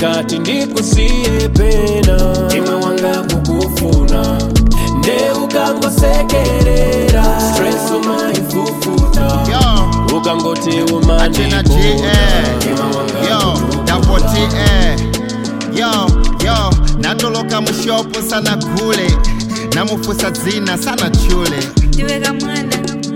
nkati ndikusiye pena mtima wanga kukufuna nde ukangosekerera stress umaifufuta Yo, ukangoti Achena G, eh. Yo, double T, eh. Yo, yo, natoloka mushopo sana kule namufusa dzina sana chule ndiweka mwana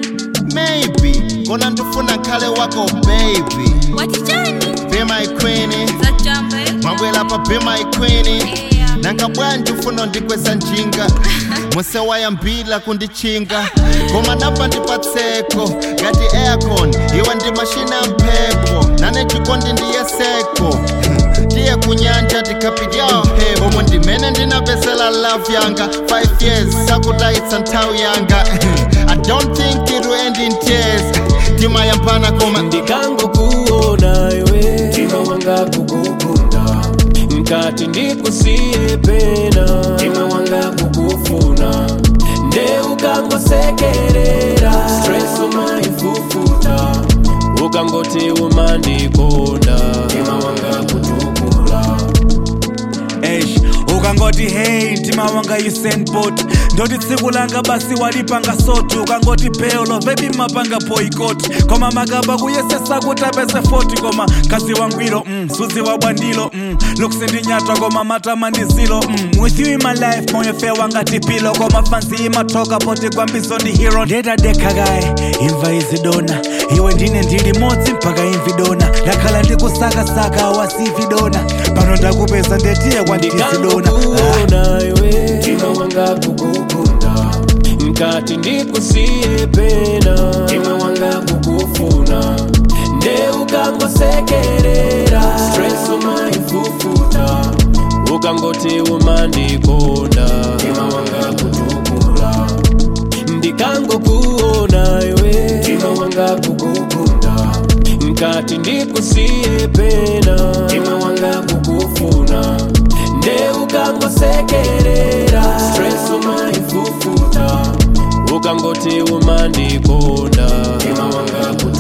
maybe kona ndifuna nkhale wako baby watichani be my queen zajamba mwabwela pa be my queen Yeah. nanga bwanji ufuna ndikweza njinga musewayambila kundichinga koma napa ndipatseko ngati aircon iwe ndi mashina mphepo nane chikondi ndiye seko tiye kunyanja tikapidya mphepo omwe ndimene ndinapesela love yanga 5 years sakutayitsa nthawi yanga i don't think it will end in tears timayambana koma ndikangokuona iwe mtima wanga kukukunda nkati ndikusiye pena mtima wanga kukufuna nde ukangosekerera stress umaifufuta ukangoti umandikonda mtima wanga kutukula Eish, ukangoti hey mtima wanga usenbot ndoti tsiku langa basi walipanga sotu ukangoti peolo bebi mapanga boycott koma makaba kuyesesa kuti apese 40 koma kazi wangwiro mm, suzi wabwandilo mm, lukusindinyatwa koma matama ndizilo mm, with you in my life moyo fe wanga tipilo koma fansi imatoka poti kwambizo ndi hero ndetadekakaye imva izidona iwe ndine ndili modzi mpaka imvidona ndakhala ndikusakasaka wasividona pano ndakupeza ndetiye kwanditizidona ndikangokuona iwe mtima wanga kukukunda nkati ndikusiye pena mtima wanga kukufuna nde ukangosekerera stress umaifufuta ukangoti umandikonda mtima wanga kutukula ndikangokuona iwe mtima wanga kukukunda nkati ndikusiye pena mtima wanga kukufuna nde ukangosekerera stress umaifufuta ukangoti umandikonda mtima wanga kutukula